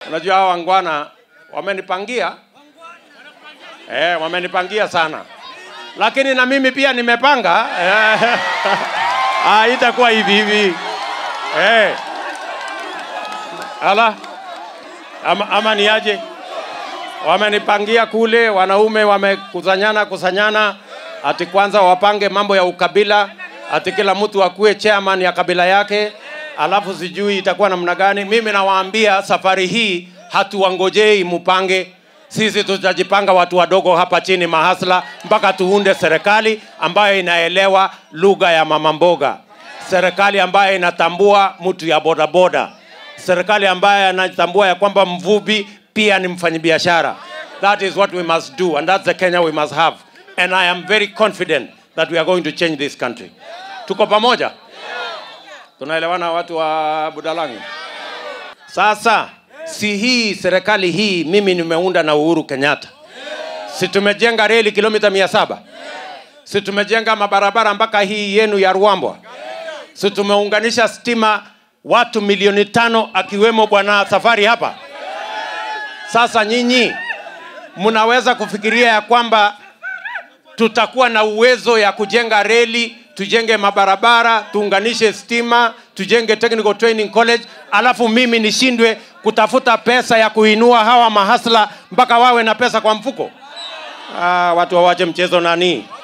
Unajua hao wangwana wamenipangia eh, wamenipangia sana, lakini na mimi pia nimepanga eh, ah, itakuwa hivi hivi eh. Ala, ama, ama ni aje? Wamenipangia kule, wanaume wamekusanyana kusanyana, ati kwanza wapange mambo ya ukabila, ati kila mtu akuwe chairman ya kabila yake, alafu sijui itakuwa namna gani. Mimi nawaambia safari hii hatuwangojei mupange, sisi tutajipanga watu wadogo hapa chini mahasla, mpaka tuunde serikali ambayo inaelewa lugha ya mama mboga, serikali ambayo inatambua mtu ya bodaboda, serikali ambayo inatambua ya kwamba mvuvi pia ni mfanyabiashara. That is what we must do and that's the Kenya we must have. And I am very confident that we are going to change this country. Tuko pamoja? Tunaelewana watu wa Budalangi? Sasa si hii serikali hii mimi nimeunda na Uhuru Kenyatta. Si tumejenga reli kilomita mia saba? Si tumejenga mabarabara mpaka hii yenu ya Ruambwa? Si tumeunganisha stima watu milioni tano akiwemo bwana Safari hapa? Sasa nyinyi mnaweza kufikiria ya kwamba tutakuwa na uwezo ya kujenga reli, tujenge mabarabara, tuunganishe stima, tujenge technical training college, alafu mimi nishindwe kutafuta pesa ya kuinua hawa mahasla mpaka wawe na pesa kwa mfuko? Ah, watu wawache mchezo nani?